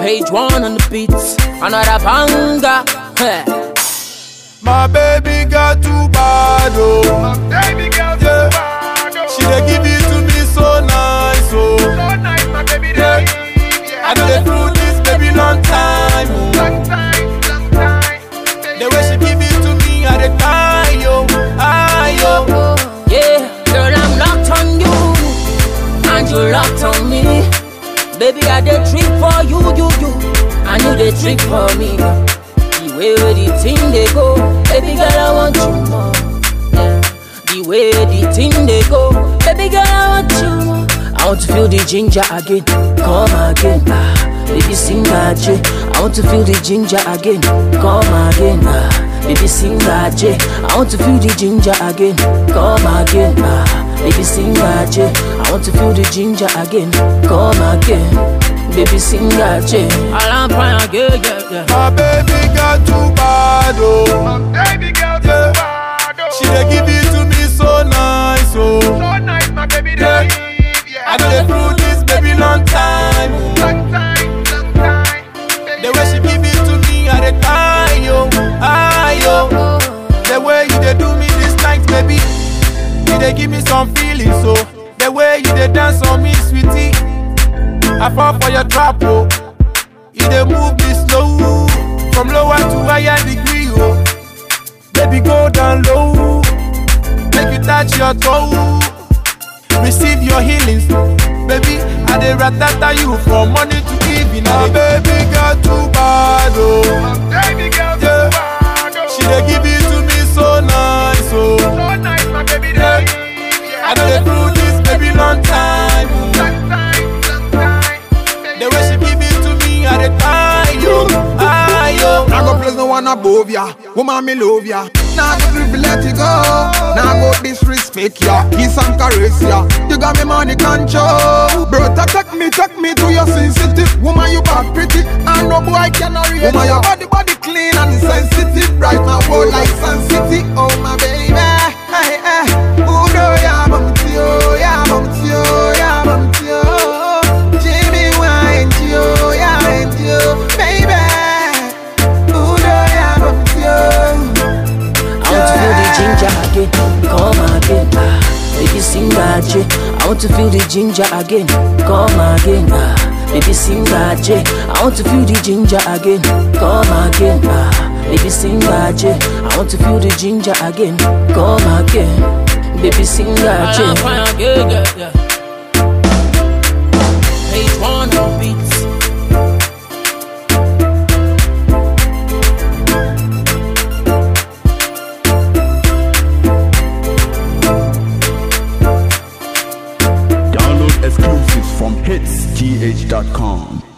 Page one on the beats, another banger. Heh. My baby got too bad, oh. Baby girl, Yeah. so bad, oh. She dey give it to me so nice, oh. So nice, my baby, Yeah. yeah. I know they through this baby long time, oh. Long time, long time. The way she give it to me, I dey die, yo, I yo. Yeah, girl, I'm locked on you, and you locked on me. Baby, I did trick for you, you, you, and you did trick for me. The way where the thing they go, baby girl, I want you more. Yeah. The way the thing they go, baby girl, I want you more. I want to feel the ginger again, come again, ah. Baby, sing that J. I want to feel the ginger again, come again, ah. Baby, sing that J. I want to feel the ginger again, come again, ah. Baby, sing that J. I want to feel the ginger again, come again. Baby, sing that J. Alarm prime again, yeah, yeah. My baby got too bad, oh. Baby girl, so Yeah. bad, oh. She dey give it to me so nice, oh. So nice, my baby, Yeah. yeah. I know they through this baby long time, oh. Long time, long time. The way she give it to me, I dey die, yo, I yo. The way you dey do me this night, baby, you dey give me some feelings, so. The way you dey dance on me, sweetie, I fall for your trap, oh. You dey move me slow, from lower to higher degree, oh. Baby, go down low, make you touch your toe. Receive your healings, baby. I dey ratata you from morning to evening. My baby got too bad, oh. Baby girl, so Yeah. bad, oh. She dey give it to me so nice, oh. So nice, my baby, Yeah. yeah. I know they through this baby long time. oh. Long time, long time. The way she give it to me, I dey die, yo, I yo. Now go place no one above ya. Woman, me love ya. Now go drivel, let it go. Now go disrespect ya. Kiss and caress ya. You got me money control. Brother, take me, take me to your sensitive. Woman, you back pretty. And no boy can reach Woman, your body, body clean and sensitive. Bright my world like Sun City. Oh, my baby. Hey, hey. Ooh, no, yeah, bum, tio, yeah, bum, tio, yeah, bum, tio. Jimmy, wine, tio, yeah, wine, tio. Baby. Ooh, no, yeah, bum, tio. I want to feel the ginger again, come again. Ah, baby, sing that J. I want to feel the ginger again, come again. Ah, baby, sing that J. I want to feel the ginger again, come again. Ah, baby, sing that J. I want to feel the ginger again, come again. Baby, sing that J. Page one on beats. Download exclusives from hitsgh.com.